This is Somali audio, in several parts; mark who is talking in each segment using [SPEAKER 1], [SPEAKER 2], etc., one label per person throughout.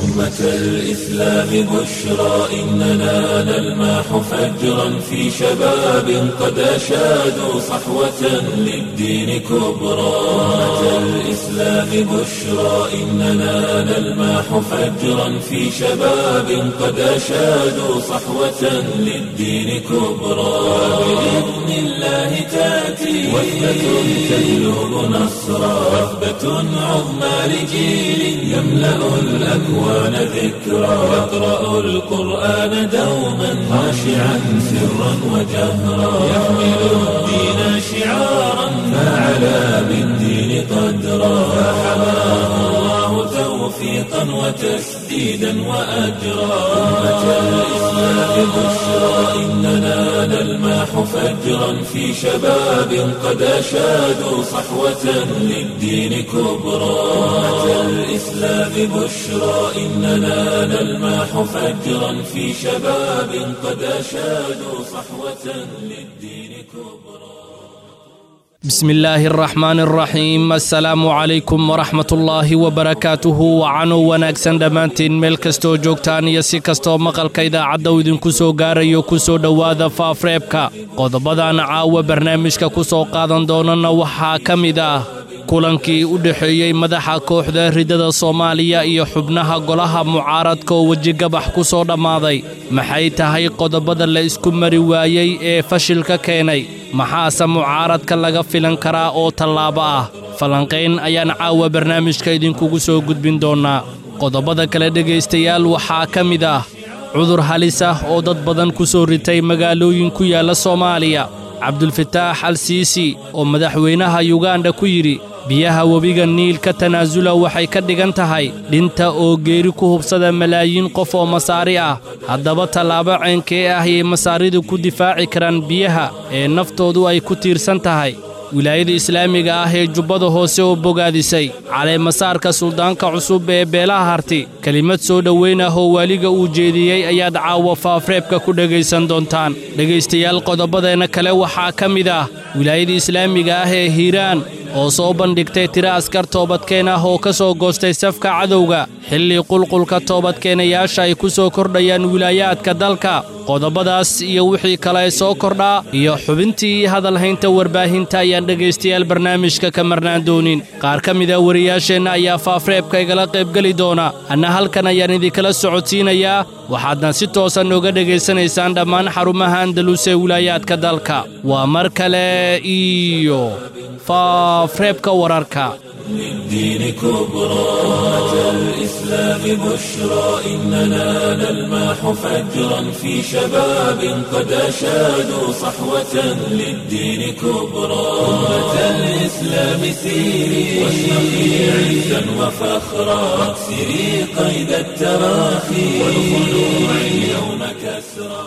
[SPEAKER 1] أمة الإسلام بشرى إننا نلمح فجرا في شباب قد أشادوا صحوة للدين كبرى أمة الإسلام بشرى إننا نلمح فجرا في شباب قد أشادوا صحوة للدين كبرى بإذن الله تأتي وثبة تجلب نصرا وثبة عظمى لجيل يملأ الأكوان ذكرا يقرأ القرآن دوما خاشعا سرا وجهرا يحمل الدين شعارا فعلى بالدين قدرا فحماه الله توفيقا وتسديدا وأجرا أمة الإسلام بشرى إننا نلمح فجرا في شباب قد أشادوا صحوة للدين كبرى أمة الإسلام بشرى إننا نلمح فجرا في شباب قد أشادوا صحوة للدين كبرى
[SPEAKER 2] بسم الله الرحمن الرحيم السلام عليكم ورحمة الله وبركاته wacanow wanaagsan dhammaantiin meel kastoo joogtaan iyo si kastoo maqalka idaacadda uu idinku soo gaarayo ku soo dhowaada faafreebka qodobadan caawa barnaamijka ku soo qaadan doonana waxaa ka mid ah kulankii u dhexeeyey madaxa kooxda ridada soomaaliya iyo xubnaha golaha mucaaradka oo wejigabax ku soo dhammaaday maxay tahay qodobada la isku mari waayey ee fashilka keenay maxaase mucaaradka laga filan karaa oo tallaabo ah falanqayn ayaan caawa barnaamijka idinkugu soo gudbin doonnaa qodobada kale dhegaystayaal waxaa ka mid ah cudur halis ah oo dad badan ku soo ritay magaalooyin ku yaalla soomaaliya cabdulfataax al siisi oo madaxweynaha yuganda ku yidhi biyaha webiga niil ka tanaasula waxay ka dhigan tahay dhinta oo geeri ku hubsada malaayiin qof oo masaari ah haddaba tallaabo ceenkee ah ayay masaaridu ku difaaci karaan biyaha ee naftoodu ay ku tiirsan tahay wilaayada islaamiga ah ee jubbada hoose oo bogaadisay caleemasaarka suldaanka cusub ee beelaha harti kelimad soo dhoweyn ah oo waaliga uu jeediyey ayaad caawa faafreebka ku dhegaysan doontaan dhegaystayaal qodobadeenna kale waxaa ka mid ah wilaayada islaamiga ah ee hiiraan oo soo bandhigtay tiro askar toobadkeen ah oo ka soo goostay safka cadowga xilli qulqulka toobadkeenayaasha ay ku soo kordhayaan wilaayaadka dalka qodobadaas iyo wixii kale soo kordhaa iyo xubintii hadalhaynta warbaahinta ayaan dhegaystayaal barnaamijka ka marnaan doonin qaar ka mida wariyaasheenna ayaa faafreebka igala qaybgeli doona anna halkan ayaan idinkala socodsiinayaa waxaadna si toosan nooga dhegaysanaysaan dhammaan xarumaha andalus ee wilaayaadka dalka waa mar kale iyo faafreebka wararka
[SPEAKER 1] للدين كبرى أمة الإسلام بشرى إننا نلمح فجرا في شباب قد أشادوا صحوة للدين كبرى أمة الإسلام سيري واشرقي عزا وفخرا واكسري قيد التراخي والخلوع اليوم كسرى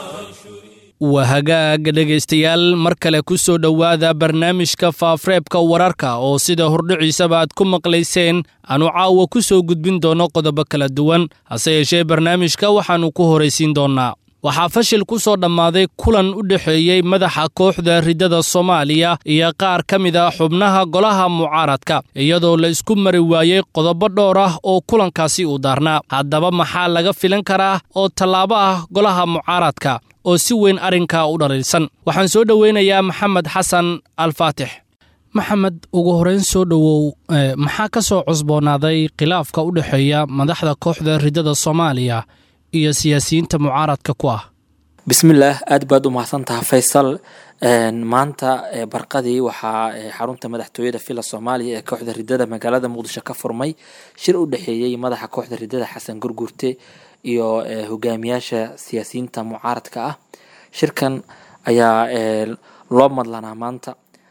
[SPEAKER 2] waa hagaag dhegaystayaal mar kale ku soo dhowaada barnaamijka faafreebka wararka oo sida hordhiciisaba aad ku maqlayseen aanu caawa ku soo gudbin doonno qodobo kala duwan hase yeeshee barnaamijka waxaannu ku horaysiin doonnaa waxaa fashil ku soo dhammaaday kulan u dhexeeyey madaxa kooxda ridada soomaaliya iyo qaar ka mid ah xubnaha golaha mucaaradka iyadoo la isku mari waayey qodobo dhowr ah oo kulankaasi uu daarnaa haddaba maxaa laga filan karaa oo tallaabo ah golaha mucaaradka oo si weyn arrinkaa u dhaliilsan waxaan soo dhoweynayaa maxamed xasan alfaatix maxamed ugu horeyn soo dhowow maxaa ka soo cusboonaaday khilaafka u dhexeeya madaxda kooxda ridada soomaaliya iyo siyaasiyiinta mucaaradka ku ah
[SPEAKER 3] bismillaah aad baad u mahadsantaha faysal maanta barqadii waxaa xarunta madaxtooyada villa soomaaliya ee kooxda ridada magaalada muqdisho ka furmay shir u dhexeeyey madaxa kooxda ridada xasan gurgurte iyo hogaamiyaasha siyaasiyiinta mucaaradka ah shirkan ayaa loo madlanaa maanta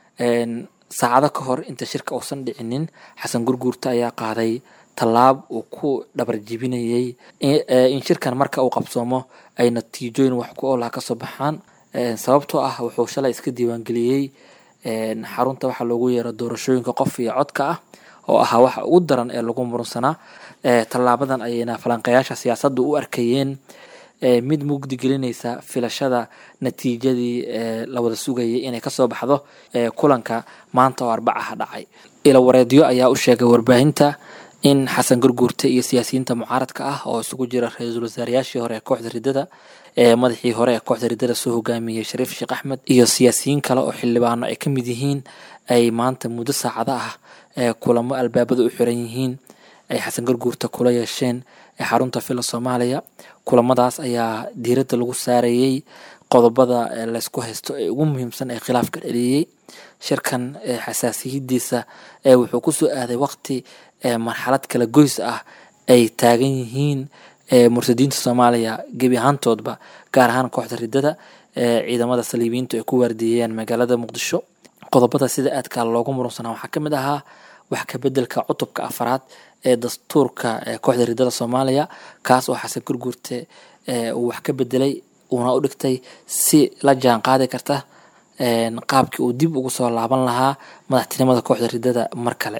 [SPEAKER 3] saacado ka hor inta shirka uusan dhicinin xasan gurguurta ayaa qaaday tallaab uu ku dhabar jibinayay in shirkan marka uu qabsoomo ay natiijooyin wax ku oolaha kasoo baxaan sababtoo ah wuxuu shalay iska diiwaangeliyey xarunta waxaa loogu yeero doorashooyinka qof iyo codka ah oo ahaa waxa ugu daran ee lagu murunsanaa tallaabadan ayayna falanqayaasha siyaasadda u arkayeen mid mugdi gelinaysa filashada natiijadii la wada sugayay inay kasoo baxdo kulanka maanta oo arbacaha dhacay ilawareedyo ayaa u sheegay warbaahinta in xasan gurguurte iyo siyaasiyiinta mucaaradka ah oo isugu jira ra-iisul wasaarayaashii hore ee kooxda riddada ee madaxii hore ee kooxda riddada soo hogaamiyey shariif sheekh axmed iyo siyaasiyiin kale oo xildhibaano ay ka mid yihiin ay maanta muddo saacado ah ee kulamo albaabada u xiran yihiin ay xasan gurguurta kula yeesheen ee xarunta fila soomaaliya kulamadaas ayaa diiradda lagu saarayey qodobada laysku haysto ee ugu muhiimsan ee khilaafka dhaliyey shirkan xasaasiyadiisa wuxuu kusoo aaday waqti marxalad kala goys ah ay taagan yihiin murtadiinta soomaaliya gebi ahaantoodba gaar ahaan kooxda riddada ciidamada saliibiyiintu ay ku waardiiyeen magaalada muqdisho qodobada sida aadka loogu murunsanaa waxaa ka mid ahaa wax ka bedelka cutubka afaraad ee dastuurka kooxda riddada soomaaliya kaas oo xasan gurguurte uu wax ka bedelay uuna u dhigtay si la jaan qaadi karta qaabkii uu dib ugu soo laaban lahaa madaxtinimada kooxda riddada mar kale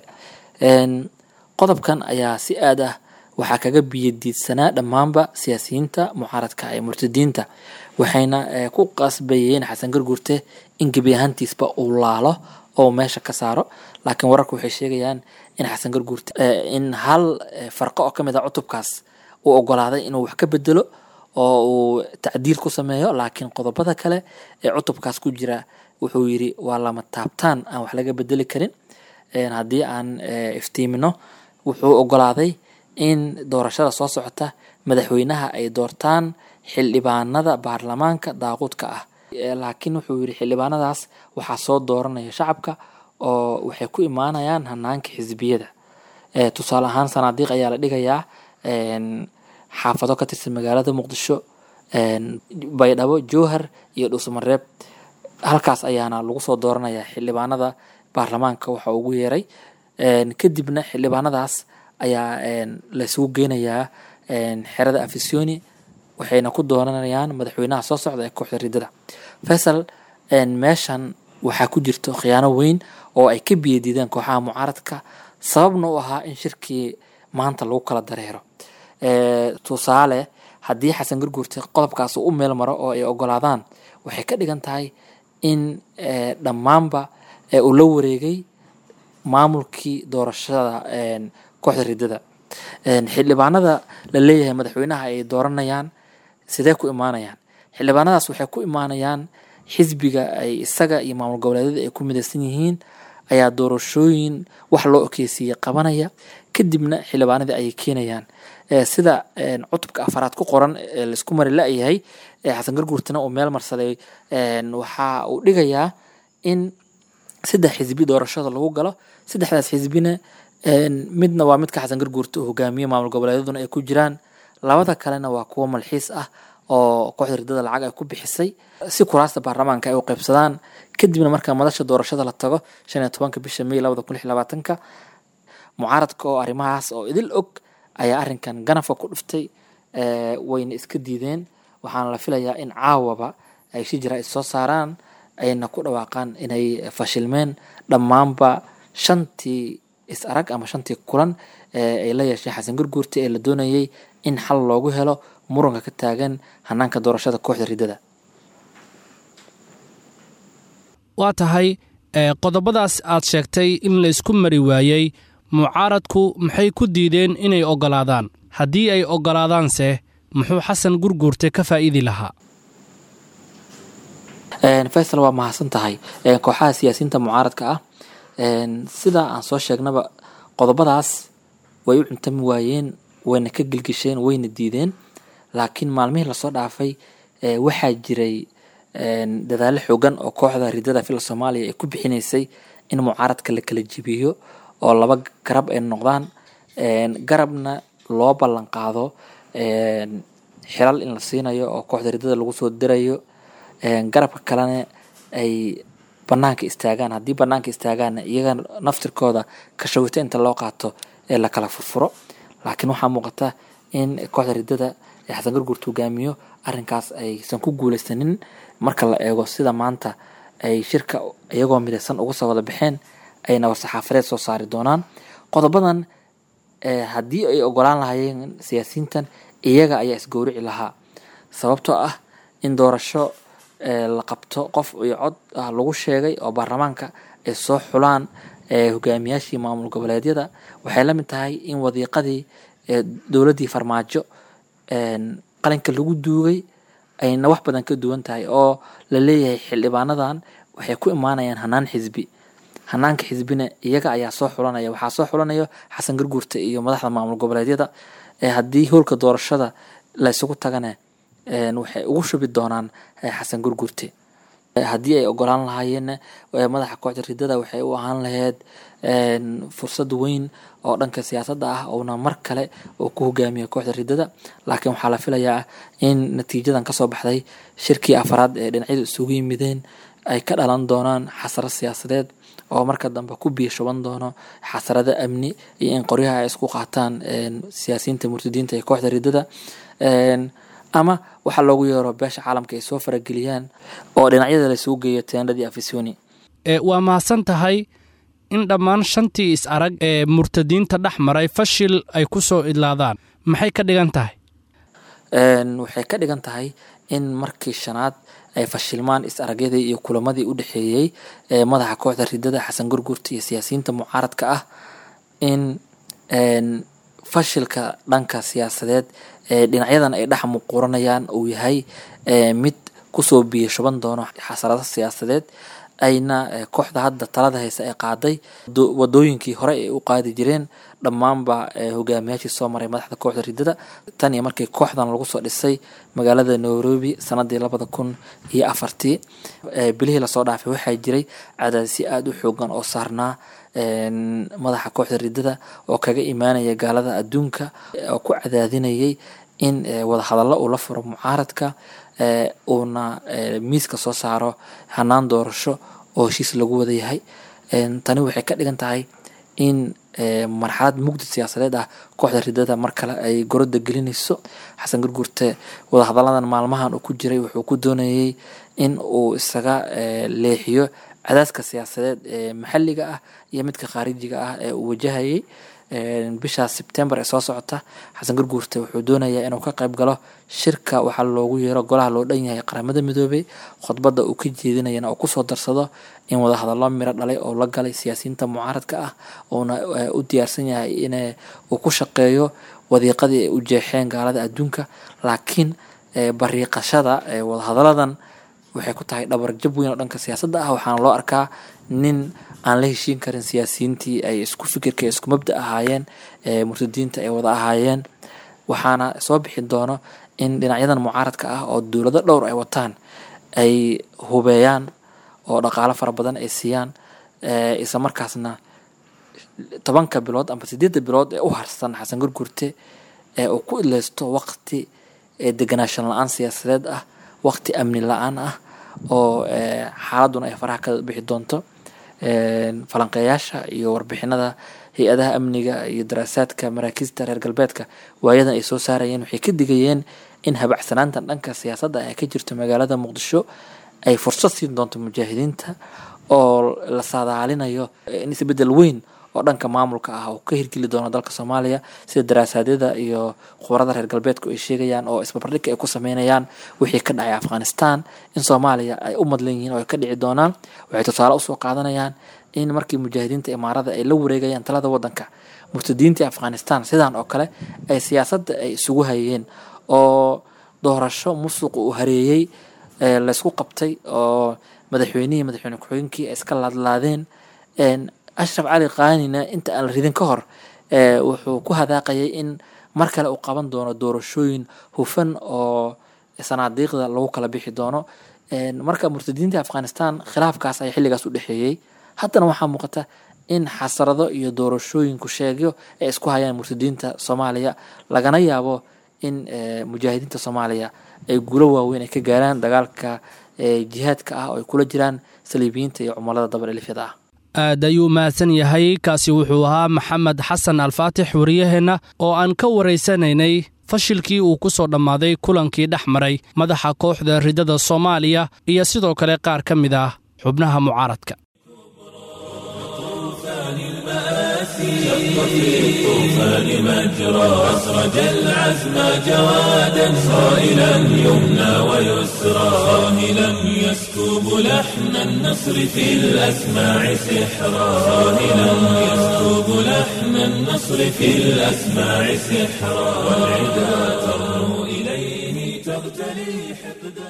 [SPEAKER 3] qodobkan ayaa si aad ah waxaa kaga biyadiidsanaa dhammaanba siyaasiyiinta mucaaradka ee murtadiinta waxayna ku qasbayeen xasan gurguurte in gebi ahaantiisba uu laalo oo meesha ka saaro laakiin wararka waxay sheegayaan in xasan gurguurte in hal farqo oo kamid ah cutubkaas uu ogolaaday inuu wax ka bedelo oo uu tacdiil ku sameeyo laakiin qodobada kale ee cutubkaas ku jira wuxuu yiri waa lama taabtaan aan wax laga bedeli karin haddii aan iftiimino wuxuu ogolaaday in doorashada soo socota madaxweynaha ay doortaan xildhibaanada baarlamaanka daaquudka ah laakiin wuxuu yiri xildhibaanadaas waxaa soo dooranaya shacabka oo waxay ku imaanayaan hanaanka xisbiyada tusaale ahaan sanaadiiq ayaa la dhigayaa xaafado ka tirsan magaalada muqdisho baydhabo jowhar iyo dhuusamareeb halkaas ayaana lagu soo dooranayaa xildhibaanada baarlamaanka waxa ugu yeeray kadibna xildhibaanadaas ayaa laysugu geynayaa xerada afisoni waxayna ku dooranayaan madaxweynaha soo socda ee kooxda riddada faysal meeshan waxaa ku jirto khiyaano weyn oo ay ka biyadiideen kooxaha mucaaradka sababna u ahaa in shirkii maanta lagu kala dareero tusaale haddii xasan gurguurte qodobkaas uu u meel maro oo ay ogolaadaan waxay ka dhigan tahay in dhammaanba uu la wareegay maamulkii doorashada kooxda riddada xildhibaanada la leeyahay madaxweynaha ay dooranayaan sidee ku imaanayaan xildhibaanadaas waxay ku imaanayaan xisbiga ay isaga iyo maamul goboleedyada ay ku midaysan yihiin ayaa doorashooyin wax loo okeysiiyey qabanaya kadibna xildhibaanadii ayay keenayaan sida cutubka afaraad ku qoran laisku mari la-yahay xasan garguurtana uu meel marsaday waxa uu dhigayaa in saddex xisbi doorashada lagu galo saddexdaas xisbina midna waa midka xasan garguurta uu hogaamiye maamul goboleedyaduna ay ku jiraan labada kalena waa kuwo malxiis ah oo kooxda riddada lacag ay ku bixisay si kuraasta baarlamaanka ay u qaybsadaan kadibna marka madasha doorashada la tago shan iyo tobanka bisha may labada kun lix labaatanka mucaaradka oo arrimahaas oo idil og ayaa arrinkan ganafka ku dhuftay wayna iska diideen waxaana la filayaa in caawaba ay si jira is soo saaraan ayna ku dhawaaqaan inay fashilmeen dhammaanba shantii is arag ama shantii kulan ay la yeeshay xasan gurguurta ee la doonayay in xal loogu helo muranka ka taagan hanaanka doorashada kooxda riddada
[SPEAKER 2] waa tahay qodobadaas aad sheegtay in laysku mari waayey mucaaradku maxay ku diideen inay oggolaadaan haddii ay oggolaadaanse muxuu xasan gurguurte ka faa'iidi lahaa
[SPEAKER 3] faysal waa mahadsan tahay kooxaha siyaasiyiinta mucaaradka ah sida aan soo sheegnaba qodobadaas way u cuntami waayeen wayna ka gelgisheen wayna diideen laakiin maalmihii lasoo dhaafay waxaa jiray dadaalo xoogan oo kooxda riddada fila soomaaliya ay ku bixinaysay in mucaaradka la kala jebiyo oo laba garab ay noqdaan garabna loo ballan qaado xilal in la siinayo oo kooxda riddada lagu soo dirayo garabka kalena ay banaanka istaagaan haddii banaanka istaagaanna iyaga naftirkooda kashawito inta loo qaato ee la kala furfuro laakiin waxaa muuqata in kooxda riddada ee xasan gurguurta hogaamiyo arrinkaas aysan ku guuleysanin marka la eego sida maanta ay shirka iyagoo midaysan uga soo wada baxeen ayna war-saxaafadeed soo saari doonaan qodobadan haddii ay ogolaan lahaayeen siyaasiyiintan iyaga ayaa isgowrici lahaa sababtoo ah in doorasho la qabto qof iyo cod ah lagu sheegay oo baarlamaanka ay soo xulaan hogaamiyaashii maamul goboleedyada waxay la mid tahay in wadiiqadii dowladdii farmaajo qalinka lagu duugay ayna wax badan ka duwan tahay oo la leeyahay xildhibaanadan waxay ku imaanayaan hanaan xisbi hanaanka xisbina iyaga ayaa soo xulanaya waxaa soo xulanayo xasan garguurta iyo madaxda maamul goboleedyada haddii howlka doorashada la isugu tagana waxay ugu shubi doonaan xasan gurgurte haddii ay ogolaan lahaayeenna madaxa kooxda ridada waxay u ahaan lahayd fursad weyn oo dhanka siyaasadda ah ouna mar kale uu ku hogaamiya kooxda ridada laakiin waxaa la filayaa in natiijadan kasoo baxday shirkii afaraad ee dhinacyadu isugu yimideen ay ka dhalan doonaan xasaro siyaasadeed oo marka dambe ku biyo shuban doono xasarado amni iyo in qoryaha ay isku qaataan siyaasiyiinta murtadiinta ee kooxda ridada ama waxaa loogu yeero beesha caalamka ay soo farageliyaan oo dhinacyada laisugu geeyo teendhadii afisoni
[SPEAKER 2] waa mahadsan tahay in dhammaan shantii is arag ee murtadiinta dhex maray fashil ay ku soo idlaadaan maxay ka dhigan tahay
[SPEAKER 3] waxay ka dhigan tahay in markii shanaad ay fashilmaan is aragyadii iyo kulamadii u dhexeeyey ee madaxa kooxda ridada xasan gurgurta iyo siyaasiyiinta mucaaradka ah in fashilka dhanka siyaasadeed ee dhinacyadan ay dhex muquuranayaan uu yahay mid kusoo biyo shuban doono xasarado siyaasadeed ayna kooxda hadda talada haysa ay qaaday wadooyinkii hore ay u qaadi jireen dhammaanba hogaamiyaashii soo maray madaxda kooxda ridada tan iyo markii kooxdan lagu soo dhisay magaalada nairobi sanadii labada kun iyo afartii bilihii lasoo dhaafay waxaa jiray cadaadisyo aada u xoogan oo saarnaa madaxa kooxda ridada oo kaga imaanaya gaalada adduunka oo ku cadaadinayay in wadahadallo uu la furo mucaaradka uuna miiska soo saaro hanaan doorasho oo heshiis lagu wada yahay tani waxay ka dhigan tahay in marxalad mugdi siyaasadeed ah kooxda ridada mar kale ay goroda gelinayso xasan gurgurte wadahadalladan maalmahan uu ku jiray wuxuu ku doonayay in uu isaga leexiyo cadaaska siyaasadeed ee maxalliga ah iyo midka khaarijiga ah ee uu wajahayay bisha sebtembar ee soo socota xasan gurguurte wuxuu doonayaa inuu ka qayb galo shirka waxaa loogu yeero golaha loo dhan yahay qaramada midoobay khudbadda uu ka jeedinayana oo kusoo darsado in wadahadallo miro dhalay oo la galay siyaasiyiinta mucaaradka ah uuna u diyaarsan yahay in uu ku shaqeeyo wadiiqadii ay u jeexeen gaalada adduunka laakiin bariiqashada wadahadalladan waxay ku tahay dhabarjab weyn oo dhanka siyaasadda ah waxaana loo arkaa nin aan la heshiin karin siyaasiyiintii ay isku fikirka isku mabda ahaayeen murtadiinta ay wada ahaayeen waxaana soo bixi doono in dhinacyadan mucaaradka ah oo dowlado dhowr ay wataan ay hubeeyaan oo dhaqaalo fara badan ay siiyaan isla markaasna tobanka bilood ama sideedda bilood ee u harsan xasan gurgurte ee uu ku idleysto waqti deganaashan la-aan siyaasadeed ah waqti amni la-aan ah oo xaaladuna ay faraha ka bixi doonto falanqeeyaasha iyo warbixinada hay-adaha amniga iyo daraasaadka maraakiista reer galbeedka waayadan ay soo saarayeen waxay ka digayeen in habacsanaantan dhanka siyaasadda ay ka jirto magaalada muqdisho ay fursad siin doonto mujaahidiinta oo la saadaalinayo in isbedel weyn oo dhanka maamulka ah oo ka hirgeli doono dalka soomaaliya sida daraasadyada iyo khubarada reer galbeedku ay sheegayaan oo isbarbardhigka ay ku sameynayaan wixii ka dhacay afghanistan in soomaaliya ay u madlan yihiin oo ay ka dhici doonaan waxay tusaale usoo qaadanayaan in markii mujaahidiinta imaarada ay la wareegayaan talada wadanka murtadiintii afghanistan sidan oo kale ay siyaasadda ay isugu hayeen oo doorasho musuq uu hareeyey laysku qabtay oo madaxweynihii madaxweyne ku-xigeenkii ay iska laadlaadeen ashraf cali kaanina inta aan la ridin ka hor wuxuu ku hadaaqayay in mar kale uu qaban doono doorashooyin hufan oo sanaadiiqda lagu kala bixi doono marka murtadiinta afghanistan khilaafkaas ayaa xilligaas u dhexeeyey haddana waxaa muuqata in xasarado iyo doorashooyinku sheegyo ay isku hayaan murtadiinta soomaaliya lagana yaabo in mujaahidiinta soomaaliya ay guulo waaweyn ay ka gaaraan dagaalka jihaadka ah oo ay kula jiraan saliibiyiinta iyo cumallada dabalelifyada ah
[SPEAKER 2] aad ayuu mahadsan yahay kaasi wuxuu ahaa maxamed xasan alfaatix wariyaheenna oo aan ka waraysanaynay fashilkii uu ku soo dhammaaday kulankii dhex maray madaxa kooxda ridada soomaaliya iyo sidoo kale qaar ka mid ah xubnaha mucaaradka
[SPEAKER 1] شق في الطوفان مجرى أسرج العزم جوادا صائلا يمنى ويسرى صاهلا يسكب لحن النصر في الأسماع سحرا صاهلا يسكب لحن النصر في الأسماع سحرا والعدا ترنو إليه تغتلي حقدا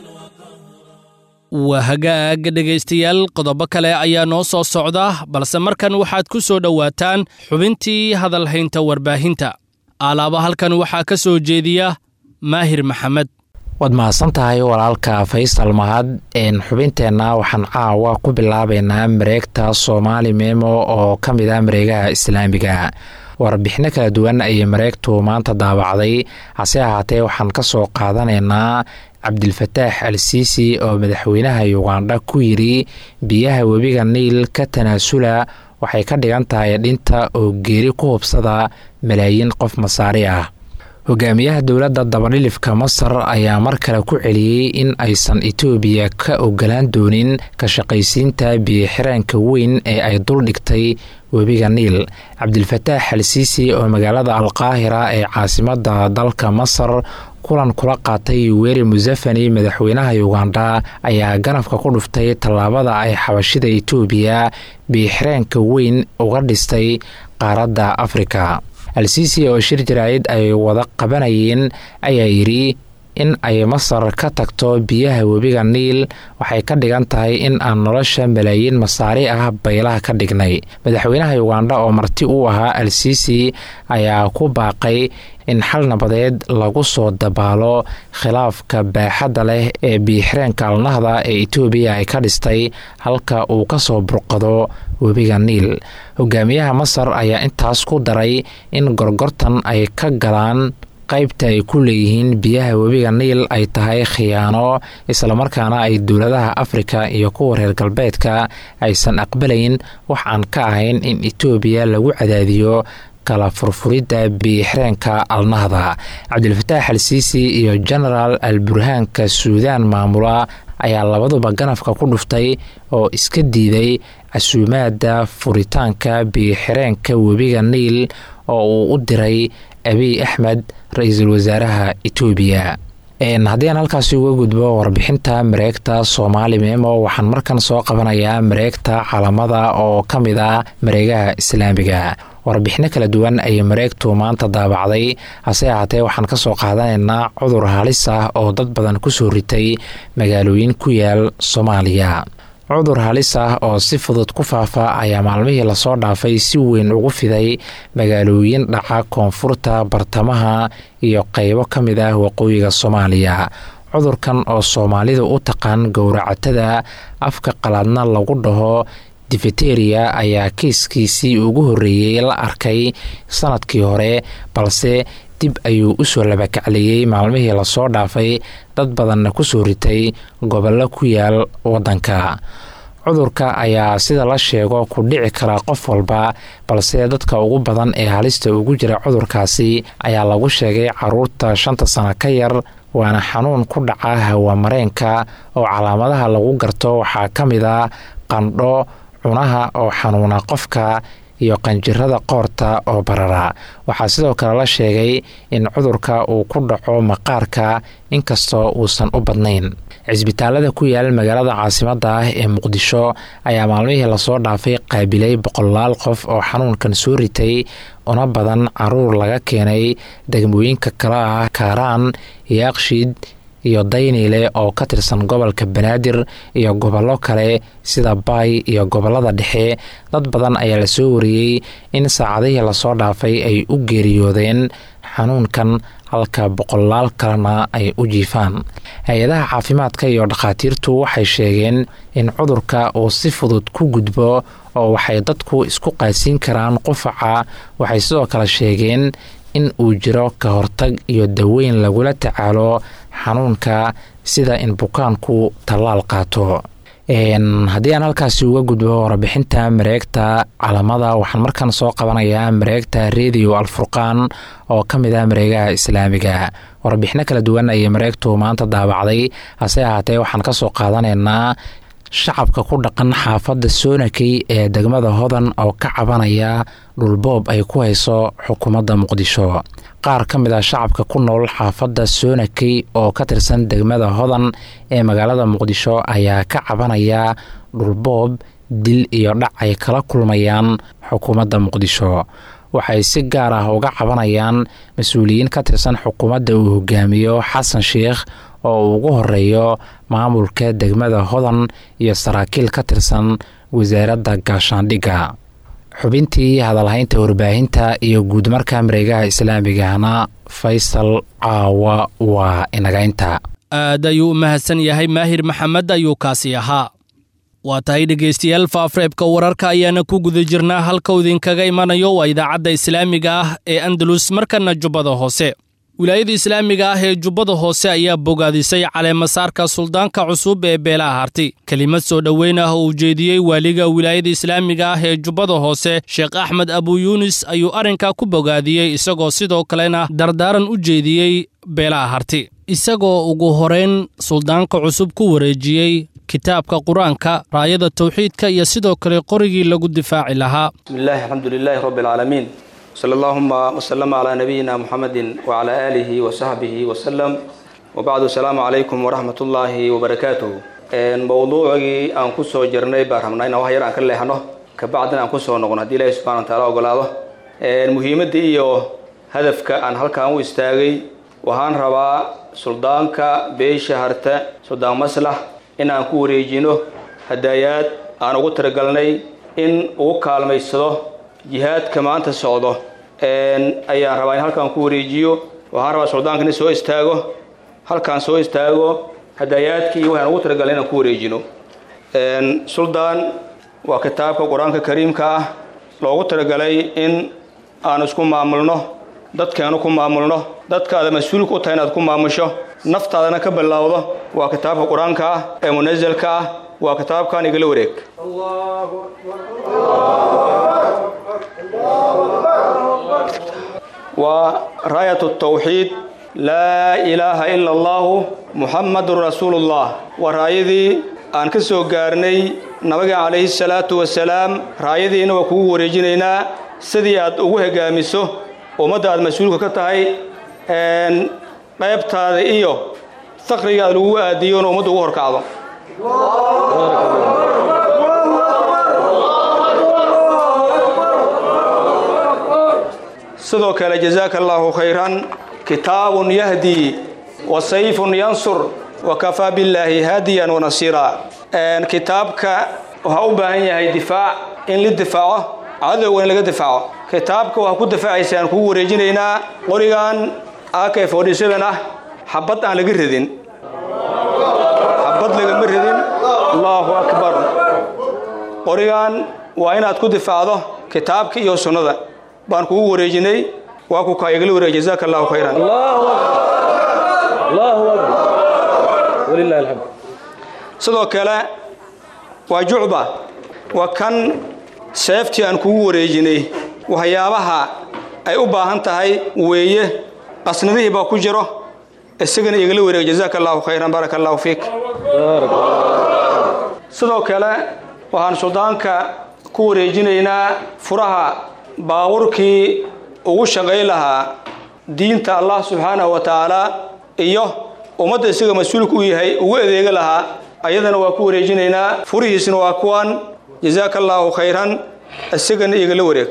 [SPEAKER 2] waa hagaag dhegaystayaal qodobo kale ayaa noo soo socda balse markan waxaad ku soo dhowaataan xubintii hadalhaynta warbaahinta alaaba halkan waxaa ka soo jeediya maahir maxamed
[SPEAKER 4] waad mahadsan tahay walaalka faysal mahad xubinteenna waxaan caawa ku bilaabaynaa mareegta soomaali memo oo ka mid ah mareegaha islaamiga warbixino kala duwan ayay mareegtu maanta daabacday hase ahaatee waxaan ka soo qaadanaynaa cabdilfataax al siisi oo madaxweynaha yugandha ku yidri biyaha webiga niil ka tanaasula waxay ka dhigan tahay dhinta oo geeri ku hubsada malaayiin qof masaari ah hogaamiyaha dowladda dabadhilifka masar ayaa mar kale ku celiyey in aysan etoobiya ka ogolaan doonin ka shaqaysiinta biyoxiraanka weyn ee ay dul dhigtay webiga niil cabdilfataax al siisi oo magaalada alqaahira ee caasimadda dalka masar kulan kula qaatay weri musafani madaxweynaha yugandha ayaa ganafka ku dhuftay tallaabada ay xabashida etoobiya biyoxiraanka weyn uga dhistay qaaradda afrika al-siisi oo shir jaraa'id ay wada qabanayeen ayaa yidhi in ay masar ka tagto biyaha webiga niil waxay ka dhigan tahay in aan nolosha malaayiin masaari ah baylaha ka dhignay madaxweynaha yugandha oo marti u ahaa al-siisi ayaa ku baaqay in xal nabadeed lagu soo dabaalo khilaafka baaxadda leh ee biyoxireenka alnahda ee etoobiya ay ka dhistay halka uu ka soo burqado webiga niil hogaamiyaha masar ayaa intaas ku daray in gorgortan ay ka galaan qaybta ay ku leeyihiin biyaha webiga niil ay tahay khiyaano islamarkaana ay dowladaha afrika iyo kuwa reer galbeedka aysan aqbalayn wax aan ka ahayn in etoobiya lagu cadaadiyo kala furfuridda biyoxireenka alnahda cabdilfataax al siisi iyo genaraal al burhaanka suudaan maamula ayaa labaduba ganafka ku dhuftay oo iska diiday casuumaadda furitaanka biyoxireenka webiga niil oo uu u diray abiy axmed ra-iisul wasaaraha etoobiya haddii aan halkaasi uga gudbo warbixinta mareegta soomaali memo waxaan markan soo qabanayaa mareegta calamada oo ka mid ah mareegaha islaamiga warbixino kala duwan ayay mareegtu maanta daabacday hase ahaatee waxaan ka soo qaadanaynaa cudur halis ah oo dad badan kusoo ritay magaalooyin ku yaal soomaaliya cudur halis ah oo si fudud ku faafa ayaa maalmihii lasoo dhaafay si weyn ugu fiday magaalooyin dhaca koonfurta bartamaha iyo qeybo ka mid ah waqooyiga soomaaliya cudurkan oo soomaalidu u taqaan gowracatada afka qalaadna lagu dhaho difeteriya ayaa kiiskiisii ugu horreeyey la arkay sanadkii hore balse dib ayuu usoo labakacliyey maalmihii lasoo dhaafay dad badanna kusoo ritay gobollo ku yaal waddanka cudurka ayaa sida la sheego ku dhici kara qof walba balse dadka ugu badan ee halista ugu jira cudurkaasi ayaa lagu sheegay caruurta shanta sano ka yar waana xanuun ku dhaca hawamareenka oo calaamadaha lagu garto waxaa ka mid a qandho cunaha oo xanuuna qofka iyo qanjirada qoorta oo barara waxaa sidoo kale la sheegay in cudurka uu ku dhaco maqaarka inkastoo uusan u badnayn cisbitaalada ku yaal magaalada caasimadda ah ee muqdisho ayaa maalmihii lasoo dhaafay qaabilay boqolaal qof oo xanuunkan soo ritay una badan caruur laga keenay degmooyinka kale ah kaaraan yaaqshiid iyo dayniile oo ka tirsan gobolka banaadir iyo gobollo kale sida baay iyo gobollada dhexe dad badan ayaa lasoo wariyey in saacadihii lasoo dhaafay ay u geeriyoodeen xanuunkan halka boqolaal kalena ay u jiifaan hay-adaha caafimaadka iyo dhakhaatiirtu waxay sheegeen in cudurka uu si fudud ku gudbo oo waxay dadku isku qaasiin karaan qufaca waxay sidoo kale sheegeen in uu jiro ka hortag iyo daweyn lagula tacaalo xanuunka sida in bukaanku tallaal qaato haddii aan halkaasi uga gudbo warbixinta mareegta calamada waxaan markan soo qabanayaa mareegta redio alfurqaan oo ka mid ah mareegaha islaamiga warbixino kala duwan ayay mareegtu maanta daabacday hase ahaatee waxaan kasoo qaadanaynaa shacabka ku dhaqan xaafadda soonakey ee degmada hodan oo ka cabanaya dhulboob ay ku hayso xukuumadda muqdisho qaar ka mid ah shacabka ku nool xaafadda soonakey oo ka tirsan degmada hodan ee magaalada muqdisho ayaa ka cabanaya dhulboob dil iyo dhac ay kala kulmayaan xukuumadda muqdisho waxay si gaar ah uga cabanayaan mas-uuliyiin ka tirsan xukuumadda uu hogaamiyo xasan sheikh oo uu ugu horeeyo maamulka degmada hodan iyo saraakiil ka tirsan wasaaradda gaashaandhigga xubintii hadalhaynta warbaahinta iyo guudmarka mareegaha islaamigahna faysal caawa waa inagaynta
[SPEAKER 2] aad ayuu u mahadsan yahay maahir maxamed ayuu kaasi ahaa waa tahay dhegaystayaal faafreebka wararka ayaana ku guda jirnaa halkau idinkaga imanayo waa idaacadda islaamiga ah ee andalus markana jubbada hoose wilaayada islaamiga ah ee jubbada hoose ayaa bogaadisay caleemasaarka suldaanka cusub ee beelaha harti kelimad soo dhoweyn ah oo ujeediyey waaliga wilaayada islaamiga ah ee jubbada hoose sheekh axmed abu yuunis ayuu arrinkaa ku bogaadiyey isagoo sidoo kalena dardaaran u jeediyey beelaha harti isagoo ugu horayn suldaanka cusub ku wareejiyey kitaabka qur-aanka raayada tawxiidka iyo sidoo kale qorigii lagu difaaci lahaa
[SPEAKER 5] bismillahi alxamdu lilaahi rabbi alcaalamiin sala allahuma wasalama calaa nabiyina muxamedin wacalaa aalihi wasaxbihi wasalam wabacdu asalaamu calaykum waraxmat ullaahi wabarakaatuhu mowduucigii aan ku soo jirnay baan rabnaa inaan wax yar aan ka leexno kabacdina aan kusoo noqon haddii ilaahi subxana wa taala ogolaado muhiimadda iyo hadafka aan halkaan u istaagay waxaan rabaa suldaanka beesha harta suldaan maslax in aan ku wareejino hadaayaad aan ugu talagalnay in ugu kaalmaysado jihaadka maanta socdo ayaan rabaa in halkaan ku wareejiyo waxaan rabaa suldaanka in soo istaago halkaan soo istaago hadaayaadkii waxaan ugu talagalnay inaan ku wareejino suldaan waa kitaabka qur-aanka kariimka ah loogu talagalay in aan isku maamulno dadkeenu ku maamulno dadkaada mas-uulka u tahay inaad ku maamusho naftaadana ka bilowdo waa kitaabka qur-aanka ah ee munasalka ah waa kitaabkan igala wareeg waa raayat tawxiid laa ilaaha ila allahu muxamadun rasuulullah waa raayadii aan ka soo gaarnay nabiga calayhi salaatu wasalaam raayadiina waa kugu wareejinaynaa sidii aad ugu hogaamiso ummadda aad mas-uulka ka tahay qaybtaada iyo faqriga aad lagu aadiyo in ummadda ugu horkacdo sidoo kale jazaaka allaahu khayran kitaabun yahdii wa sayfun yansur wa kafaa billaahi haadiyan wanasiira kitaabka waxaa u baahan yahay difaac in la difaaco cadowga in laga difaaco kitaabka waxaa ku difaacaysa aan kugu wareejinaynaa qorigan ak forty-seven ah xabad aan laga radin xabad lagama radin allahu akbar qorigan waa inaad ku difaacdo kitaabka iyo sunnada baan kugu wareejinay waa ku kaa igala wareeg jazaaka allahu khayran sidoo kale waa jucba waa kan seeftii aan kugu wareejinay waxyaabaha ay u baahan tahay weeye qasnadihii baa ku jiro isagana igala wareeg jazaaka allahu khayran baaraka allahu fiik sidoo kale waxaan suldaanka ku wareejinaynaa furaha baaburkii ugu shaqay lahaa diinta allah subxaanahu wa tacaala iyo ummadda isaga mas-uulka u yahay ugu adeega lahaa ayadana waa ku wareejinaynaa furihiisna waa kuwan jazaaka allaahu khayran isagana igala wareeg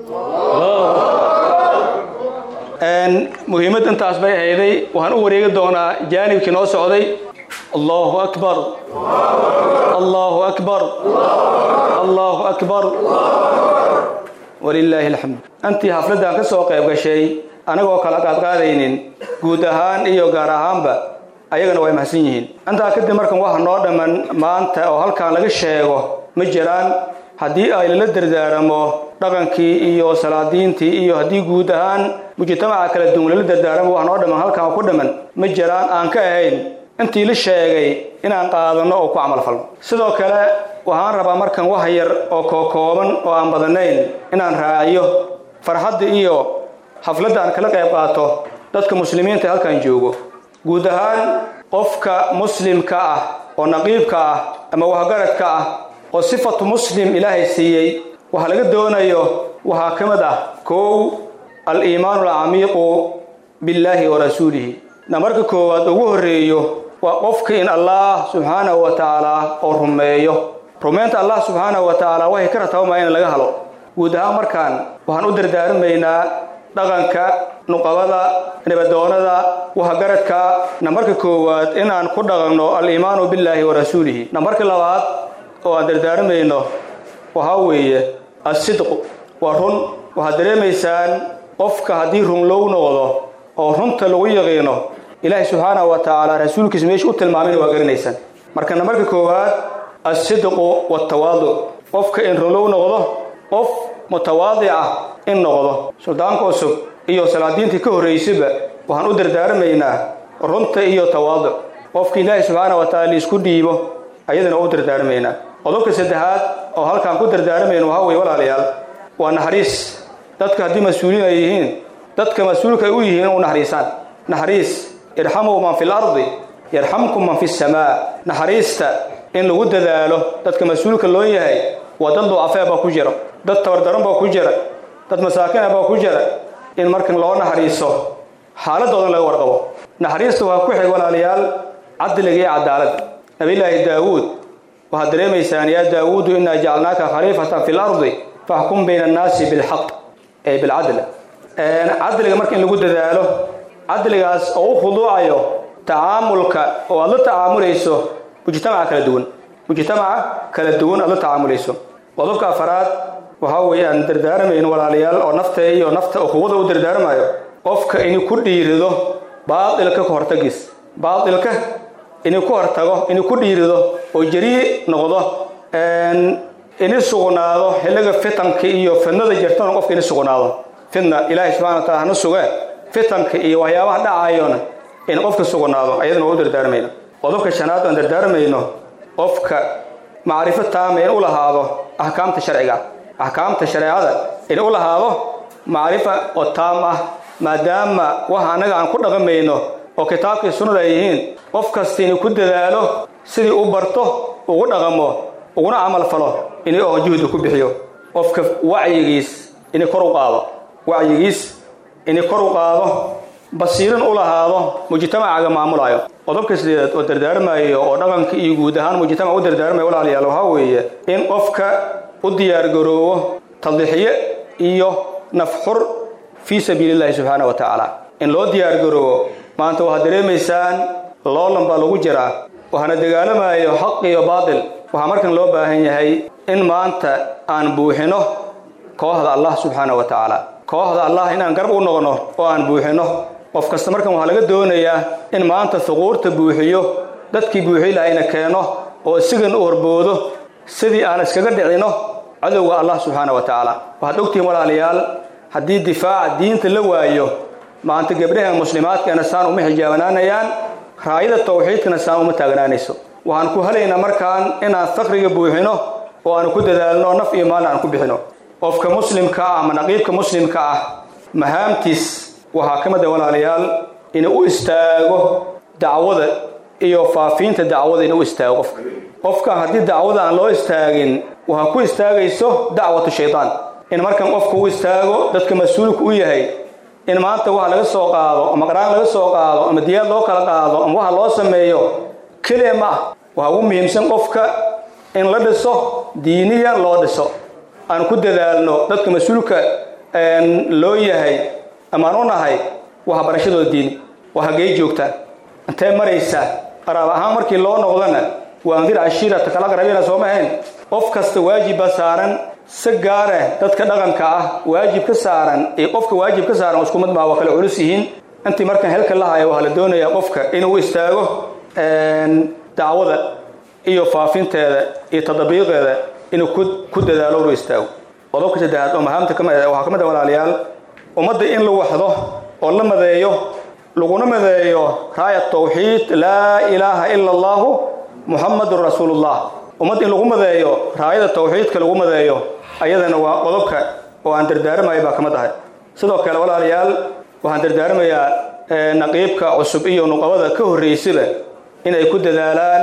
[SPEAKER 5] muhiimad intaas bay ahayday waxaan u wareegi doonaa jaanibkii noo socday allahu akbar allahu akbar allahu akbar walilaahi alxamd antii xafladdan ka soo qayb gashay anagoo kala qaadqaadaynin guud ahaan iyo gaar ahaanba ayagana way mahadsan yihiin intaa kadib markan waxa noo dhamman maanta oo halkan laga sheego ma jiraan haddii ay lala dardaaramo dhaqankii iyo salaadiintii iyo haddii guud ahaan mujtamaca kala duwan lala dardaaramo wax noo dhamman halkan ku dhamman ma jiraan aan ka ahayn intii la sheegay inaan qaadanno oo ku camalfalno sidoo kale waxaan rabaa markan wax yar oo kookooban oo aan badanayn inaan raaciyo farxadda iyo xafladda aan kala qayb qaato dadka muslimiinta halkan joogo guud ahaan qofka muslimka ah oo naqiibka ah ama wahgaradka ah oo sifatu muslim ilaahay siiyey waxa laga doonayo waxaa ka mid ah kow al-iimaanu alcamiiqu billaahi wa rasuulihi namarka koowaad ugu horreeyo waa qofka in allah subxaanahu wa tacaala oo rumeeyo rumaynta allah subxaanahu wa tacaala waxay ka rataabamaa in laga helo guud ahaan markaan waxaan u dardaarmaynaa dhaqanka nuqabada nabadoonada wahgaradka nambarka koowaad inaan ku dhaqanno al-iimaanu billaahi wa rasuulihi nambarka labaad oo aan dardaarmayno waxaa weeye assidqu waa run waxaad dareemaysaan qofka haddii runlow noqdo oo runta lagu yaqiino ilaahay subxaanahu wa tacaala rasuulkiisa meesha u tilmaamayna waa garanaysaan marka nambarka koowaad assidqu waaltawaaduc qofka in runlow noqdo qof mutawaadic ah in noqdo suldaanka cusub iyo salaadiintii ka horraysayba waxaan u dardaarmaynaa runta iyo tawaaduc qofka ilaahay subxaana wa taala liisku dhiibo ayadana waa u dardaarmaynaa qodobka saddexaad oo halkaan ku dardaarmayno waxaa weye walaalayaal waa naxariis dadka haddii mas-uuliin ay yihiin dadka mas-uulka ay u yihiin u naxariisaan naxariis irxamuu man fi lardi yarxamkum man fi samaa naxariista in lagu dadaalo dadka mas-uulka loo yahay waa dad ducafee baa ku jira dad tabardaran baa ku jira dad masaakina baa ku jira in markan loo naxariiso xaaladoodan laga warqabo naxariista waa ku xig walaalayaal cadliga iyo cadaalad nabiyulaahi daawuud waxaad dareemaysaan yaa daawuudu inaa jacalnaaka khaliifatan fi lardi faxkum bayna annaasi bilxaq ee bilcadl cadliga marka in lagu dadaalo cadligaas oo u khuduucayo tacaamulka oo aad la tacaamulayso mujtamaca kala duwan mujtamaca kala duwan aad la tacaamulayso qodobka afaraad waxaa weeye aan dardaarmayno walaalayaal oo nafta iyo nafta ukhuwada u dardaarmayo qofka inuu ku dhiirido baatilka ka hortagiis baatilka inuu ku hortago inuu ku dhiirido oo jarii noqdo ini sugnaado xilliga fitanka iyo fidnada jirtana qofka ini sugnaado fitna ilaahay subxana wa taala hana suge fitanka iyo waxyaabaha dhacayona in qofka sugnaado ayadana waa u dardaarmayno qodobka shanaad aan dardaarmayno qofka macrifo taama in u lahaado axkaamta sharciga axkaamta shareecada in u lahaado macrifa oo taam ah maadaama waxa annaga aan ku dhaqamayno oo kitaabkii sunnada ay yihiin qof kasta inuu ku dadaalo sidii u barto ugu dhaqamo uguna camal falo inay oo juhdi ku bixiyo qofka wacyigiis inay kor u qaado wacyigiis inay kor u qaado basiirin u lahaado mujtamacaga maamulayo qodobka sideedaad oo dardaarmayo oo dhaqanka iyo guud ahaan mujtamac u dardaarmayo walaalayaal waxaa weeye in qofka u diyaargaroobo tadxiye iyo nafxur fii sabiili llahi subxaana wa tacaala in loo diyaargaroobo maanta waxaad dareemaysaan loolan baa lagu jiraa waxaana dagaalamayo xaq iyo baatil waxaa markan loo baahan yahay in maanta aan buuxino kooxda allah subxaana wa tacaala kooxda allah inaan garab u noqno oo aan buuxino qof kasta markan waxaa laga doonayaa in maanta huquurta buuxiyo dadkii buuxi lahayna keeno oo isigan u horboodo sidii aan iskaga dhicino cadowga allah subxaana wa tacaala waxaad ogtihiin walaalayaal haddii difaaca diinta la waayo maanta gabdhaha muslimaadkeena saan uma xijaabanaanayaan raayada tawxiidkana saan uma taagnaanayso waxaan ku helaynaa markaan inaan fakriga buuxino oo aan ku dadaalno naf iyo maalin aan ku bixino qofka muslimka ah ama naqiibka muslimka ah mahaamtiis waxaa ka mid a walaalayaal inuu u istaago dacwada iyo faafiinta dacwada inuu u istaago qofka qofka haddii dacwada aan loo istaagin waxaa ku istaagayso dacwatu shaydaan in markan qofka u istaago dadka mas-uulka u yahay in maanta waxa laga soo qaado ama qaraan laga soo qaado ama diyaad loo kala qaado ama waxa loo sameeyo keliya ma ah waxaa ugu muhiimsan qofka in la dhiso diiniyan loo dhiso aan ku dadaalno dadka mas-uulka loo yahay amaan u nahay waxbarashadooda diini waa hagee joogtaa intee maraysaa qaraab ahaan markii loo noqdana waa andir cashiirata kala qarabiina sooma ahayn qof kasta waajibba saaran si gaare dadka dhaqanka ah waajib ka saaran iyo qofka waajib ka saaran isku mid maa waa kala culus yihiin intii markaan helka la haya waxaa la doonayaa qofka inuu istaago dacwada iyo faafinteeda iyo tadabiiqeeda inuu ku dadaalo inu istaago qodobka saddexaad oo mahaamta kamid waxaa ka mid a walaalayaal ummadda in la waxdo oo la madeeyo laguna madeeyo raaya tawxiid laa ilaaha ila allahu muxamadun rasuulullah ummad in lagu madeeyo raayada tawxiidka lagu madeeyo ayadana waa qodobka oo aan dardaaramayo baa ka mid ahay sidoo kale walaalayaal waxaan dardaaramayaa naqiibka cusub iyo nuqabada ka horraysaba in ay ku dadaalaan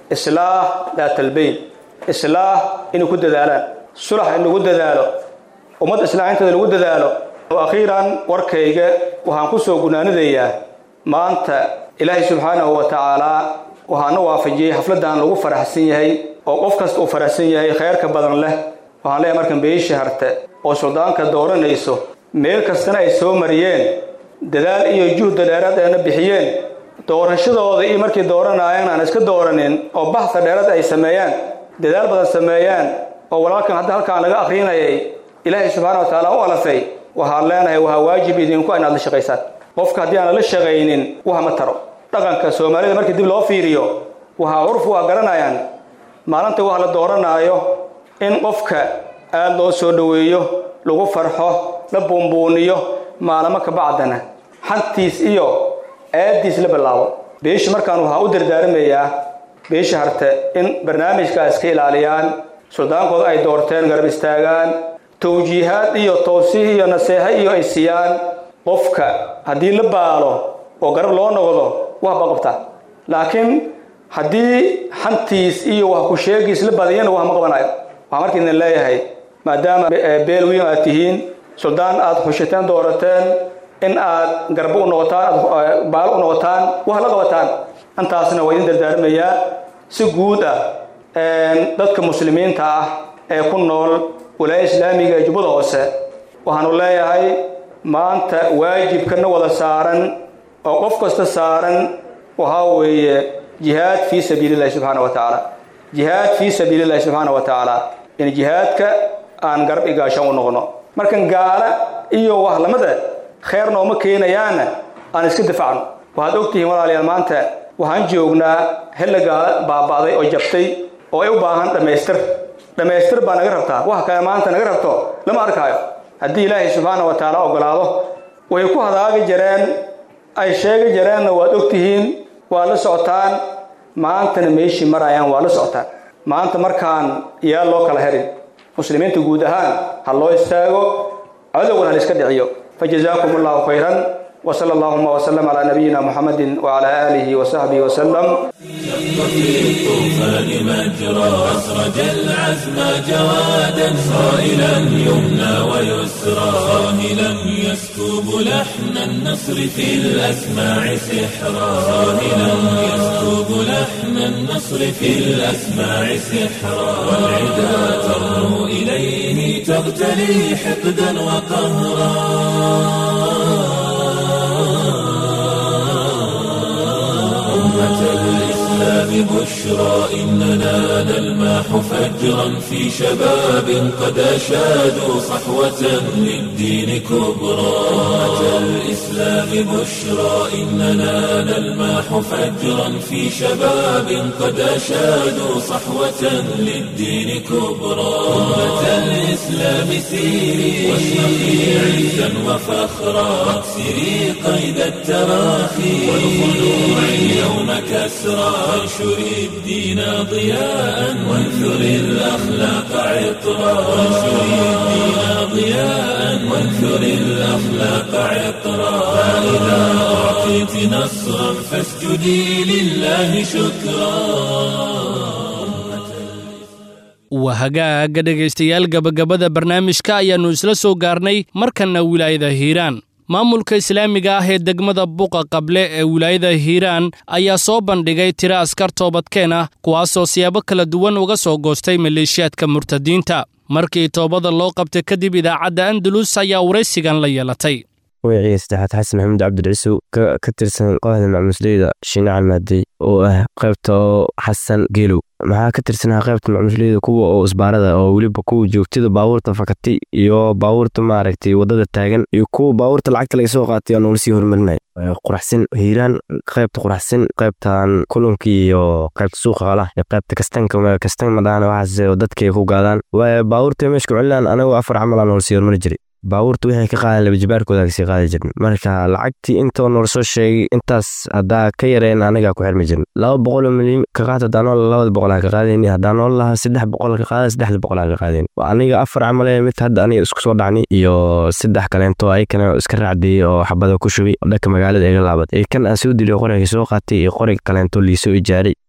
[SPEAKER 5] islaax daatalbayn islaax inay ku dadaalaan sulax in lagu dadaalo ummad islaaxinteeda lagu dadaalo akhiiran warkayga waxaan ku soo gunaanadayaa maanta ilaahay subxaanahu wa tacaalaa waxaana waafajiyey xafladdan lagu faraxsan yahay oo qof kasta uu faraxsan yahay khayrka badan leh waxaan leeyahay markan beesha harte oo suldaanka dooranayso meel kastana ay soo mariyeen dadaal iyo juhda dheeraad ayna bixiyeen doorashadooda iyo markay dooranaayeen aan iska dooranin oo baxsa dheeraad ay sameeyaan dadaal badan sameeyaan oo walaalkan hadda halkaan laga akrinayay ilaahay subxaana wa tacaala u alafay waxaan leenahay waxaa waajib idinku inaad la shaqaysaan qofka haddii aan la shaqaynin wax ma taro dhaqanka soomaalida markii dib loo fiiriyo waxaa curfu waa garanayaan maalinta wax la dooranaayo in qofka aada loo soo dhoweeyo lagu farxo la buunbuuniyo maalamo ka bacdana xantiis iyo aadiis la bilaabo beesha markaan waxaa u dardaaramayaa beesha harte in barnaamijkaas ka ilaaliyaan suldaankooda ay doorteen garab istaagaan tawjiihaad iyo towsiih iyo naseexa iyo ay siiyaan qofka haddii la baalo oo garab loo noqdo wax ba qabtaa laakiin haddii xantiis iyo wax ku sheegiis la badiyana wax ma qabanayo waxaa marka idin leeyahay maadaama beel weyn aad tihiin suldaan aad xushateen doorateen in aad garbo u noqotaan aad baalo u noqotaan wax la qabataan intaasna waa idin dardaarmayaa si guud ah dadka muslimiinta ah ee ku nool walaaya islaamiga ee jubbada hoose waxaanu leeyahay maanta waajibkana wada saaran oo qof kasta saaran waxaa weeye jihaad fii sabiilillahi subxaana wa tacaala jihaad fii sabiilillahi subxaana wa tacaala in jihaadka aan garab igaashan u noqno markan gaala iyo wax lamada khayr nooma keenayaana aan iska difacno waxaad ogtihiin walaalayaal maanta waxaan joognaa xilli gaala baaba'day oo jabtay oo ay u baahan dhammaystir dhammaystir baa naga rabtaa wax kale maanta naga rabto lama arkaayo haddii ilaahay subxaana wa tacaala ogolaado way ku hadaagi jireen ay sheegi jireenna waad ogtihiin waa la socotaan maantana meeshii marayaan waa la socotaan maanta markaan yaa loo kala herin muslimiinta guud ahaan ha loo istaago cadowgan ha la iska dhiciyo fajazaakum allahu khayran وصلى اللهم وسلم على نبينا محمد وعلى آله وصحبه وسلم
[SPEAKER 1] في الطوفان مجرى أسرج العزم جوادا صائلا يمنى ويسرى صاهلا يسكب لحن النصر في الأسماع سحرا صاهلا يسكب لحن النصر في الأسماع سحرا والعدا ترنو إليه تغتلي حقدا وقهرا أمة الإسلام بشرى إننا نلماح فجرا في شباب قد أشادوا صحوة للدين كبرى أمة الإسلام بشرى إننا نلماح فجرا في شباب قد أشادوا صحوة للدين كبرى أمة الإسلام سيري واشرقي عزا وفخرا واكسري قيد التراخي والخلوع اليوم كسرى وانشري الدين ضياء وانثري الأخلاق عطرا وانشري الدين ضياء وانثري الأخلاق عطرا فإذا أعطيت نصرا فاسجدي لله شكرا
[SPEAKER 2] waa hagaaga dhegaystayaal gabagabada barnaamijka ayaannu isla soo gaarnay markanna wilaayada hiiraan maamulka islaamiga ah ee degmada buqa qable ee wilaayada hiiraan ayaa soo bandhigay tiro askar toobadkeen ah kuwaasoo siyaabo kala duwan uga soo goostay maleeshiyaadka murtadiinta markii toobada loo qabtay kadib idaacadda andalus ayaa waraysigan la yeelatay
[SPEAKER 6] magacii saddexaad xasan maxamuud cabdilciisow ka tirsan kooxda macmuusleyda shiine calmaadey oo ah qaybta oo xasan geelow maxaa ka tirsanaha qaybta macmuusleyda kuwa oo isbaarada oo weliba kuwa joogtada baabuurta fakatay iyo baabuurta maaragtay wadada taagan iyo kuwa baabuurta lacagta laga soo qaatay oo noola sii horumarinaya quraxsan hiiraan qaybta quraxsan qaybtan kulunka iyo qaybta suuqa qalaha iyo qaybta kastanka kastan madhaana waxaas dadkay ku gaadaan baabuurta meeshka celinaan anagoo afar camal aan noola sii horumari jiray baabuurta wixii ka qaadan laba jibaarkooda kasii qaadi jirin marka lacagtii intoo noola soo sheegay intaas haddaa ka yareen anagaa ku xirmi jirin laba boqol milyan ka qaad hadaa nool labada boqol aan ka qaadayni hadaa nool lahaa saddex boqol ka qaada saddexda boqol aan ka qaadayni aniga afar camale mid hadda aniga isku soo dhacni iyo saddex kaleento ayakana iska raacdiyey oo xabada ku shubay oo dhanka magaalada iga laabad kan aan soo diliyo qoriga soo qaatay iyo qorig kaleento liisoo ijaaray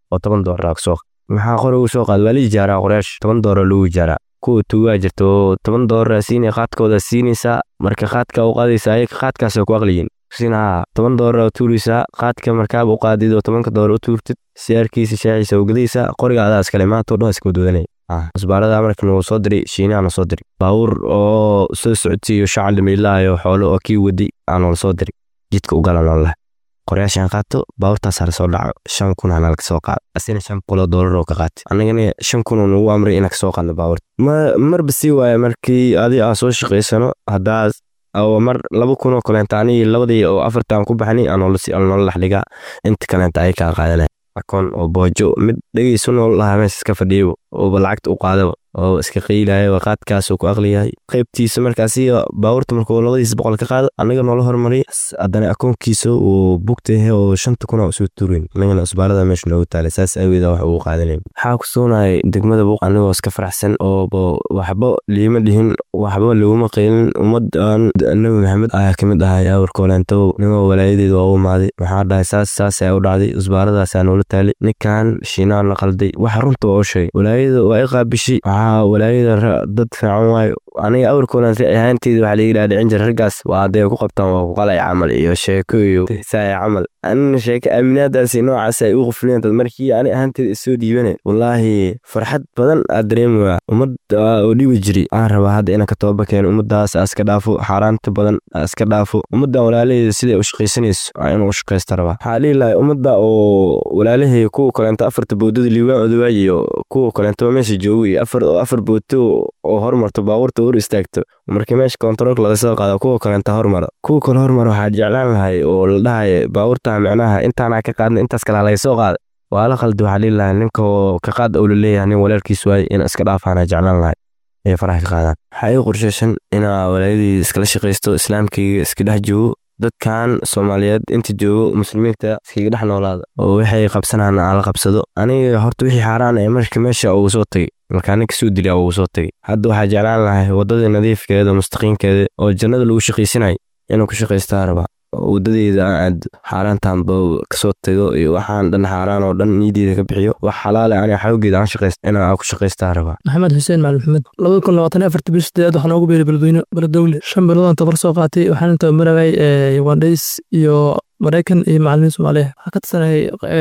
[SPEAKER 6] oo toban doolar kasoo maxaa qori ugu soo qaad waa la ijaaraa qoryaasha toban doolar lagu ijaaraa kuwa tugaa jirta oo toban doolar siinaya qaadkooda siinaysaa marka qaadka u qaadaysa ayaga qaadkaasay ku aqliyiin sinaa toban doolar oo tuuraysaa qaadka markaaba u qaadid oo tobanka doolar u tuurtid siyaarkiisa shaaciisa ugadaysaa qoriga adaa iskale maanta oo dhan iska wadwadanaya cusbaarada markan wuu soo diray shiinaana soo diray baabuur oo soo socodsiiyo shacal dhimiilaayo xoolo oo kii wadi aanala soo diray jidka u galan oo leh qoryaashaan qaato baabuurtaas hala soo dhaco shan kun hana laga soo qaado asina shan boqoloo doolar oo ka qaatay annagana shan kun oo nagu amray inaan kasoo qaadno baabuurta ma marba sii waaya markii adi aan soo shaqaysano haddaas oo mar laba kun oo kaleenta anigii labadii oo afartan ku baxnay aanoola dhaxdhigaa inta kaleenta ay kaa qaadanaya akoon oo boojo mid dhegeysu nool lahaa meesha iska fadhiyaba ooba lacagta u qaadaba oo iska qeylaya qaadkaasuu ku aqliyahay qaybtiisa markaasi baabuurta markuu labadiisa boqol ka qaado annaga noola hormariy haddana akoonkiisa uu bugtahe oo shanta kuna usoo tuurin annagana usbaarada meesha noogu taalay saas aaweeda wax ugu qaadanay waxaa ku sugnayay degmada buuq anigoo iska faraxsan oo waxba liima dhihin waxba laguma qeylin ummadan nabi maxamed ayaa kamid ahay awrkooleento nigoo walaayadeeda waa u imaaday maxaa dhahay saas saas ayaa u dhacday usbaaradaasaa noola taalay ninkan shiinaan la qalday waxa runta waa u sheegay walaayada waa i qaabishay walaayada dad fiican waayo aniga awrkoolan ahaanteeda waxaa laga dhaadhicin jira raggaas waa hadday ku qabtaan waa kuqalay camal iyo sheeko iyo saaya camal anina sheeko aaminaadaasi noocaas ay u qufleen dad markii ani ahaanteeda isoo dhiibane wallaahi farxad badan aad dareemaya ummad oo dhibi jiri aan rabaa hadda inaan ka toba keeno ummadaas iska dhaafo xaaraanta badan iska dhaafo ummadan walaalaheeda siday u shaqaysanayso waa inuu u shaqaysta rabaa waxaa dhihi lahay ummadda oo walaalahay kuwa kaleento afarta boodada liibaan odawaay iyo kuwa kaleento meesha jooga iyo afar afar booto oo hormarto baabuurta hor istaagto markii meesha kontaroolka laga soo qaado kuwa kaleenta hormara kuwa kale hormara waxaa jeclaan lahay oo la dhahaya baabuurta micnaha intaanaa ka qaadna intaas kale laga soo qaada waa la qaldi waxaa dhihi lahay ninka ka qaad ou laleeyahay nin walaalkiis waaye in iska dhaafaana jeclaan lahay ay faraha ka qaadaan waxaa ii qorshaysan inaa walaayadii iskala shaqaysto islaamkayga iska dhex joogo dadkan soomaaliyeed inta joogo muslimiinta iskaga dhex noolaada oo waxay qabsanaan aan la qabsado aniga horta wixii xaaraan ee marka meesha ugu soo tagay markaa ninka soo dilaa ugu soo tagay hadda waxaa jeclaan lahay waddadii nadiifkeeda mustaqiimkeeda oo jannada lagu shaqaysanay inuu ku shaqaystaa rabaa wadadeeda aan aad xaaraantaanba kasoo tago iyo waxaan dhan xaaraan oo dhan niyadeeda ka bixiyo wax xalaale aniga xawgeeda aan shaqayst inaan ku shaqaystaa rabaa
[SPEAKER 7] maxamed xuseen macalin maxamed labada kun labaatan iyo afarta bil sideed waxaa noogu beeray beledweyne beledowle shan bilood aan tabar soo qaatay waxaan tabamarayay ugandhays iyo maraykan iyo macalimiin soomaaliya waxaa ka tirsanayay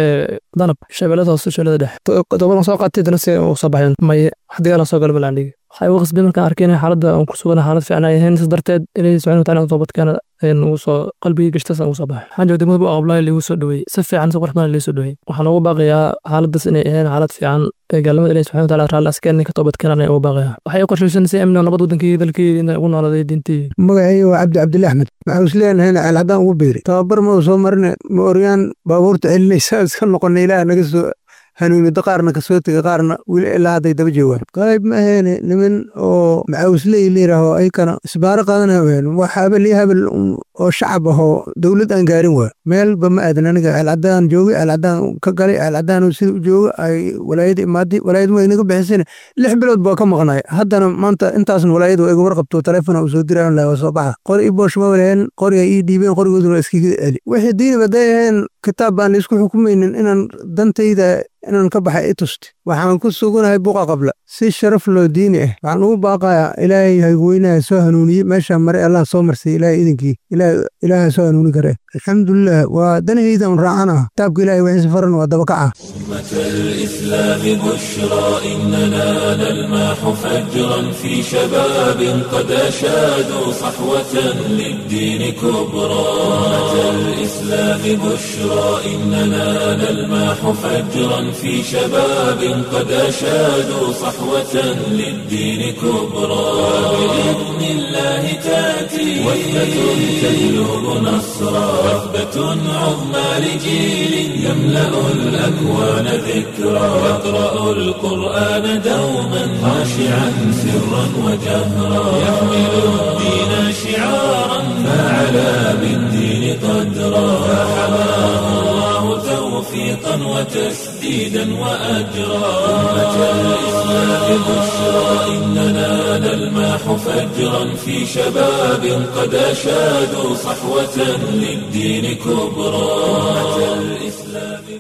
[SPEAKER 7] danab shabeellada hoose shabeellada dhexe tobadan soo qaatay dana si u soo baxeen maye wax dagaal soo gala malaandhigi waxay ugu qasbay markaan arkay inay xaaladda aan ku sugan xaalad fiican ay ahayn sidaas darteed ilaahi subxana wataala toobadkeena ugu soo qalbigii gashtas aan ugu soo baxay waxaan jooga degmada bu aqblaay liigu soo dhaweeyey si fiican si qurux badan liigu soo dhaweeyey waxaan ugu baaqayaa xaaladdaas inay ahayn xaalad fiican ee gaalnimada ilahi subxana wataala raalli askeen ka toobadkeenan ay ugu baaqayaa waxay u qorshaysan si amni nabad wadankii dalkii inay ugu nooladay diintii
[SPEAKER 8] magacayga waa cabdi cabdili axmed waxaa is leenahayna ceelcadaan ugu beeri tababar ma soo marine ma oryaan baabuurta celinaysa iska noqona ilaah naga soo hanuunida qaarna kasoo tegay qaarna weli ilaa hadday daba joogaan qayb ma aheene niman oo macawisley layidhaaho ayakana isbaaro qaadana ween wax habel iyo habel oo shacab ahoo dowlad aan gaarin waa meelba ma aadan aniga ceelcadaan joogay ceelcadaan ka galay ceelcadaan sida u jooga ay walaayada imaaday walaayad waa inaga bixisana lix bilood baa ka maqnay haddana maanta intaasna walaayada waa iga warqabto taleefona uu soo dirayan laha waa soo baxa qori i boosh ma walaheen qori ay ii dhiibeen qorigooduna waa iskiga celi wixii diinib hadday ahayn kitaab baan laisku xukumaynin inaan dantayda inaan ka baxay i tusti waxaan ku suganahay buqa qabla si sharaf loo diini ah waxaan ugu baaqayaa ilaahay haygweynaha soo hanuuniye meeshaa mare allah soo marsay ilaahay idinkii ilaaha soo hanuuni kare alxamdulilah waa danahayda un raacan ah kitaabka ilahay wixiisa faran waa dabakaca
[SPEAKER 1] أمة الإسلام بشرى إننا نلمح فجرا في شباب قد أشادوا صحوة للدين كبرى أمة الإسلام بشرى إننا نلمح فجرا في شباب قد أشادوا صحوة للدين كبرى بإذن الله تأتي وثبة تجلب نصرا وثبة عظمى لجيل يملأ الأكوان ذكرى يقرأ القرآن دوما خاشعا سرا وجهرا يحمل الدين شعارا فعلى بالدين قدرا فحماه الله توفيقا وتسديدا وأجرا أمة الإسلام بشرى إننا نلمح فجرا في شباب قد أشادوا صحوة للدين كبرى أمة الإسلام بشرى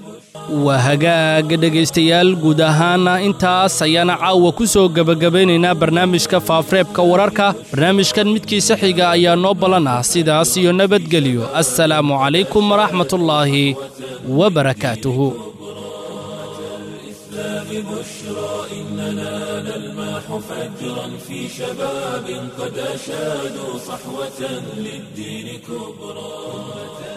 [SPEAKER 2] waa hagaaga dhegaystayaal guud ahaana intaas ayaana caawa ku soo gebagabaynaynaa barnaamijka faafreebka wararka barnaamijkan midkiisa xiga ayaa noo ballan ah sidaas iyo nabadgelyo assalaamu calaykum waraxmatullaahi wabarakaatuhu
[SPEAKER 1] بشرى إننا نلمح فجرا في شباب قد أشادوا صحوة للدين كبرى